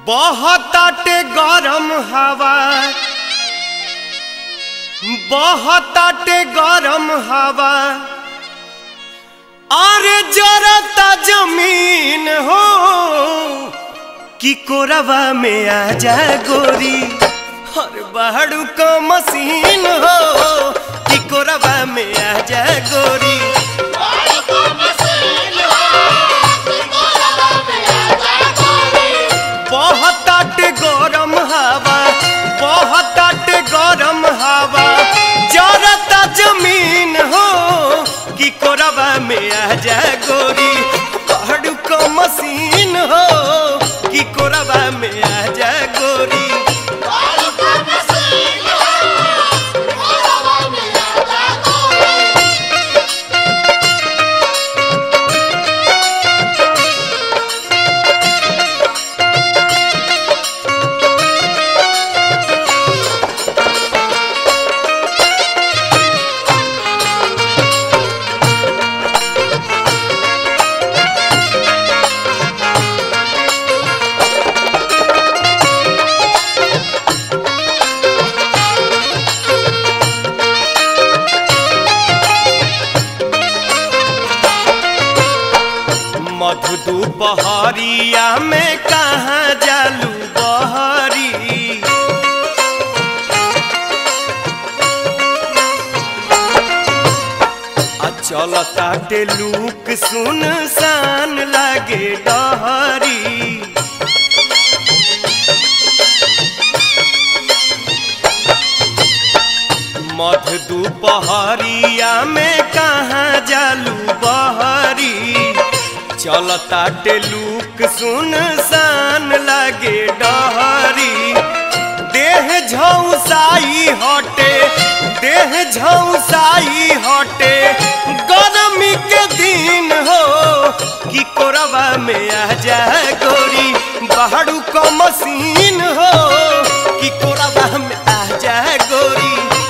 बहताटे गरम हवा बहताटे गरम हवा अरे जरता जमीन हो कि कोरवा में आ जा गोरी हर बहड़ू का मशीन हो कि कोरवा में आ जा गोरी बहताटे गरम हवा बहताटे गरम हवा जरता जमीन हो कि कोरबा में आ जा गोरी पहाड़ू को मशीन हो कि कोरबा में आ जा गोरी मधु दोपहरिया में कहाँ जालू बहरी आ चलताटे लूक सुन सान लागे डहरी मध दोपहरिया में कहाँ जालू बहरी चलता टेलूक सुन सान लागे डहरी देह झौसाई हटे देह झौसाई हटे गरमी के दिन हो कि कोरबा में आ जा गोरी बहड़ू को मशीन हो कि कोरबा में आ जा गोरी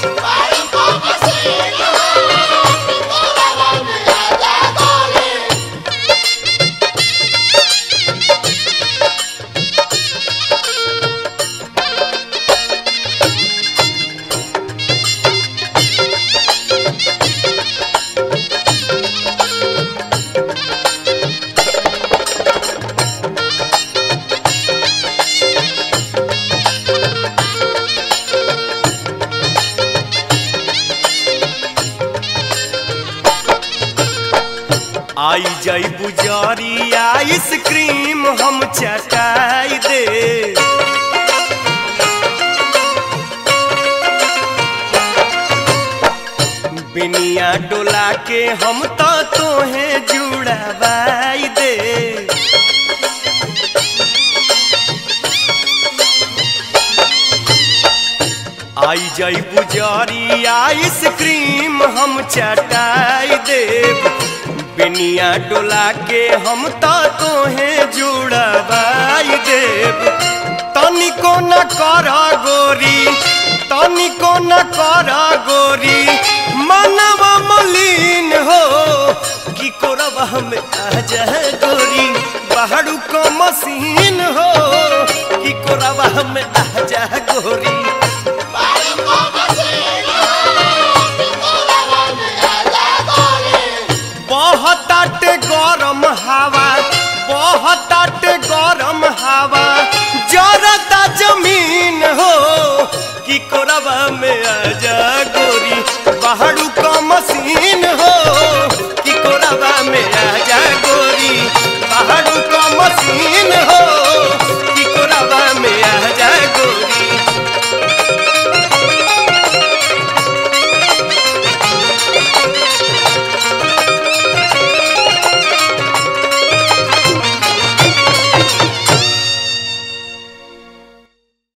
आई जाई बुजारी आइसक्रीम हम चटाई दे बिनिया डोला के हम तो तोहे जुड़ावाई दे आई जाई बुजारी आइसक्रीम हम चटाई देव बिनिया डोला के हम तो तोहे जुड़वाई देव तनिको न कर गोरी तनिको न कर गोरी मनव मलिन हो कि कोरबा में आ जा गोरी बहड़ू को मशीन हो कि कोरबा में आ जा गोरी बहताटे गरम हवा बहताटे गरम हवा जरता जमीन हो कि कोरबा में आ जा गोरी बहड़ू का मशीन हो कि कोरबा में आ जा गोरी बहड़ू का मशीन हो